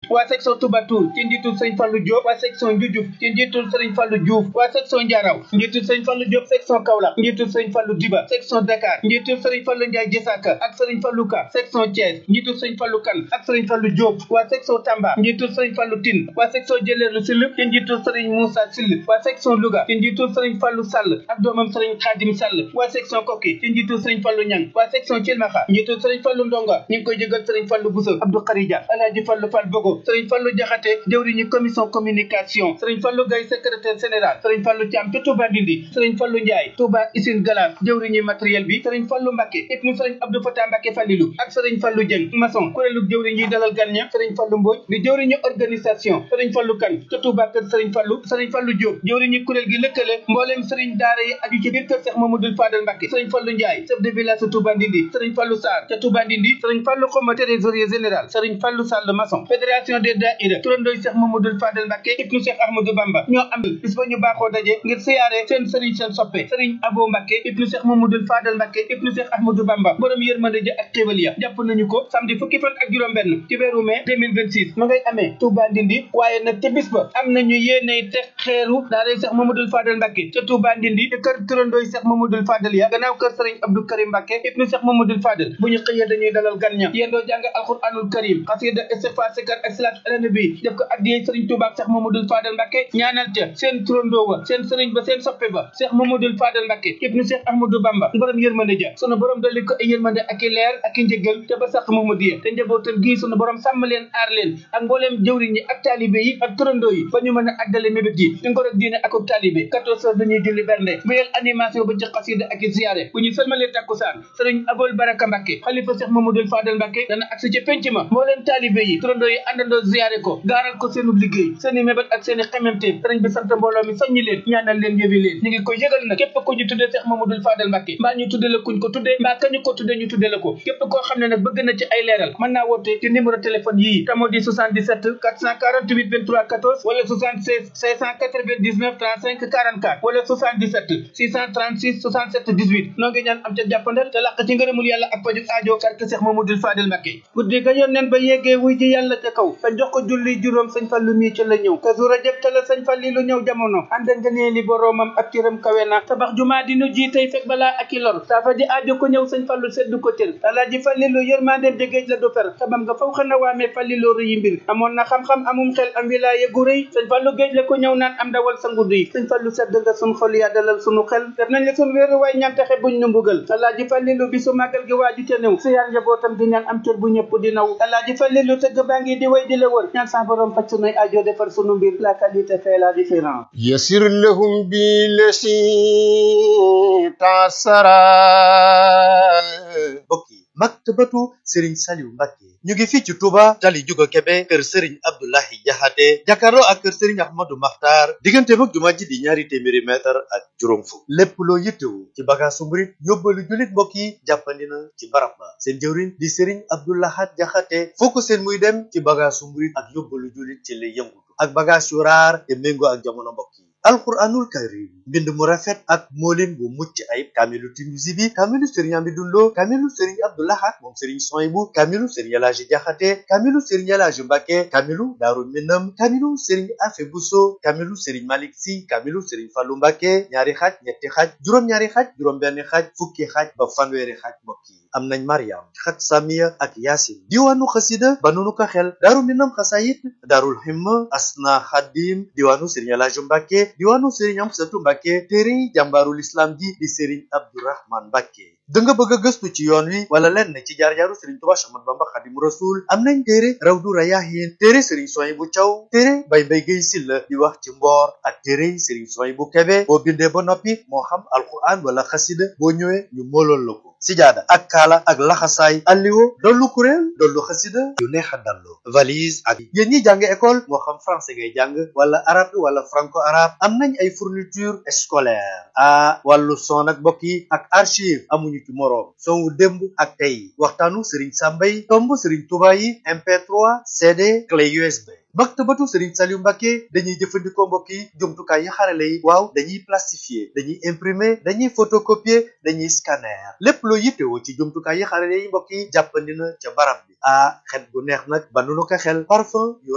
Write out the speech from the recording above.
waa section Touba Toul ci njiitul sëriñ Fallou Diop waa section Ndioudiouf ci njiitul sëriñ Fallou Diouf waa section Ndiaraw njiitul sëriñ Fallou Diop section Kaolack njiitul sëriñ Fallou Diba section Dakar njiitul sëriñ Fallou Ndiaye Jessaka ak sëriñ Fallou Ka section Thiès njiitul sëriñ Fallou Kane ak sëriñ Fallou Diop waa section Tamba njiitul sëriñ Fallou Tine waa section Jëleelu Sill ci njiitul sëriñ Moussa Sill waa section Louga ci njiitul sëriñ Fallou Sall ak doomam sëriñ Khadim Sall waa section Koki ci njiitul sëriñ Fallou Niang waa section Thilmakha njiitul sëriñ Fallou Ndonga ñu ngi koy jégal sëriñ Fallou Bousso Abdou Kharija Alhaji Fallou Fall Bogo sëriñ Fallou Diakhaté jëwriñu commission communication sëriñ Fallou Gaye secrétaire général sëriñ Fallou Thiam ca Touba Ndindi sëriñ Fallou Ndiaye Touba Isine Galas jëwriñu matériel bi sëriñ Fallou Mbacké ibnu sëriñ Abdou Fatah Mbacké Falilou ak sëriñ Fallou Dieng maçon kuréelu jëwriñ yi dalal gan ña sëriñ Fallou Mbodj di jëwriñu organisation sëriñ Fallou Kane ca Touba kër sëriñ Fallou sëriñ Fallou Diop jëwriñu kuréel gi lëkkale mbooleem sëriñ daara yi aju ci biir kër Cheikh Mamadou Fadal Mbacké sëriñ Fallou Ndiaye chef de village Touba Ndindi sëriñ Fallou Sarr ca Touba Ndindi sëriñ Fallou Xoma trésorier général sëriñ Fallou Sall maçon fédération des daïra turandooy Cheikh Mamadou Fadal Mbacké ibnu Cheikh Ahmadou Bamba ñoo am bis ba ñu baaxoo daje ngir siyaare seen sëriñ seen soppe sëriñ Abo Mbacké ibnu Cheikh Mamadou Fadal Mbacké ibnu Cheikh Ahmadou Bamba borom yërmande ja ak xéwal ya jàpp nañu ko samedi fukki fan ak juróom benn ci weeru mai 2026 ma ngay amee Touba Ndindi waaye nag ca bis ba am nañu yéeney teg xeeru daaray Cheikh Mamadou Fadal Mbacké ca Touba Ndindi ci kër turandooy Cheikh Mamadou Fadal ya gannaaw kër sëriñ Abdou Karim Mbacké ibnu Cheikh Mamadou Fadal bu ñu xëyee dañuy dalal gan ña yéendoo jàng alquranul karim xasida istighfar sikar ak salaatu ala nabi def ko addiyee sëriñ Touba ak Cheikh Mamadou Fadal Mbacké ñaanal ca seen turandoo wa seen sëriñ ba seen soppe ba Cheikh Mamadou Fadal Mbacké ibnu Cheikh Ahmadou Bamba borom yërmande ja sunu borom dolli ko ay yërmande ak i leer ak i njëgal te ba sax Mamadou te njabootam gii sunu borom sàmm leen aar leen ak mbooleem jëwriñ yi ak taalibe yi ak turandoo yi ba ñu mën a àggale mébét yi di ngor ak diine ak ak taalibe 14 heures dañuy julli bernde wéyal animation ba ci xasida ak i ziyaare bu ñu sëlmalee takkusaan sëriñ Abol Baraka Mbacké xalifa Cheikh Mamadou Fadal Mbacké dana agsi ci penc ma mbooleem taalibe yi turandoo yi àndandoo ziyaare ko gaaral ko seenu liggéey seeni mébét ak seeni xememte sëriñ bi sant mbooloo mi soññi leen ñaanal leen yëwi leen ñu ngi koy yëgal nag képp ku ñu tuddee Cheikh Mamadou Fadal Mbacké mbaa ñu tuddee la kuñ ko tuddee mbaa kañu ko tuddee ñu tuddee la ko képp koo xam ne nag bëgg na ci ay leeral mën naa woote ci numéro téléphone yii te moo di 77 448 23 14 wala 76 699 35 44 wala 77 636 67 18 noo ngi ñaan am ca jàppandal te làq ci ngërëmul yàlla ak pajuk aajo karke Cheikh Mamadou Fadal Mbacké guddi ga yoon neen ba yeggee wuy ji yàlla ca kaw sa jox ko julli juróom sëñ Fallu mii ca la ñëw ka su rajab ca la sëñ Falli lu ñëw jamono ànd nga nee li boroomam ak cëram kawe na tabax jumaa di nu ji tey fekk balaa ak i lor saafa ji aajo ko ñëw sëñ Fallu seddu ko cër alaaji Fallilu yërmandeem de géej la du fer xamam nga faw xana waamee Fallilu rëyi mbir amoon na xam-xam amum xel am wilaaye gu rëy sëñ Fallu géej la ko ñëw naan am dawal sa ngudd yi sëñ Fallu sedd nga sun xol yaa dalal sunu xel def nañ la sun wéeru waay ñaan taxe buñ nu mbugal alaaji Fallilu bi su màggal gi waaju te néew si yaar njabootam di ñaan am cër bu ñëpp di naw alaaji Fallilu tëgg baa ngi di way di la wër ñaan sa borom faj sunuy aajo defar sunu mbir la qualité fait la différence يسر لهم بالذي تعسرا mbokk yi maktabatu Serigne Saliou Mbacké ñu ngi fii ci Touba tali Juga Kebe kër Serigne Abdoulahi Jaxate jàkkaarloo ak kër Serigne Ahmadou Makhtar diggante mag jumaa ji di ñaari téeméeri mètre ak juróom fukk lépp loo yittewu ci bagaasu murit yóbbalu jullit mbokk yi jàppandi na ci barab ba seen jëwriñ di Serigne Abdoulahat Jaxate foo ko seen muy dem ci bagaasu murit ak yóbbalu jullit ci lay yëngutu ak bagaas yu raar te méngoo ak jamono mbokk yi alquranul karim mbind mu rafet ak moolin bu mucc ayib kaamilu Tinuusi bi kaamilu sëriñ Amidou Lo kaamilu sëriñ Abdou Lahad moom sëriñ Soyibu kaamilu sëriñ Elaaji Jaxate kaamilu sëriñ Elaaji Mbàkke kaamilu Daaru Minam kaamilu sëriñ Afe Buso kaamilu sëriñ Malik Si kaamilu sëriñ Fallu Mbàkke ñaari xaaj ñetti xaaj juróom-ñaari xaaj juróom-benn xaaj fukki xaaj ba fanweeri xaaj mbokk yi am nañ Mariam xat Samiya ak Yaasin diwaanu xasida ba nunu ko xel Daaru Minam xasayit Daarul Himma Asna Xadim diwaanu sëriñ Elaaji Mbàkke diwaanu Serigne Amsatu Mbàkke téere jàmbaarul islam ji di Serigne Abdourahman Mbàkke da nga bëgg a gëstu ci yoon wi wala lenn ci jaar-jaaru Serigne Touba Ahmadu Bamba Xadimu Rasul am nañ téere Rawdu Rayaahin téere Serigne Souhaïbou Thiaw téere Baye Mbaye Guèye Sylla di wax ci mboor ak téere Serigne Souhaïbou Kébé boo bindee ba noppi moo xam alquran wala xasida boo ñëwee ñu moolool la ko sijaada ak kaala ak laxasaay alliwo dollu kuréel dollu xasida yu neex a dallu valise ak yéen ñi jàng école moo xam français ngay jàng wala arabe wala franco arabe am nañ ay fourniture scolaire a wàllu son ak mbokk yi ak archive amuñu ci moroom son wu démb ak tey waxtaanu Serigne Samba yi tomb Serigne Touba yi MP3 CD clé USB maktabatu Serigne Saliou Mbacké dañuy jëfandikoo mbokk yi jumtukaay yi xarale yi waaw dañuy plastifier dañuy imprimer dañuy photocopier dañuy scanner lépp loo yittewoo ci jumtukaay yi xarale yi mbokk yi jàppandi na ca barab bi ah xet bu neex nag ba nu ko xel parfum yu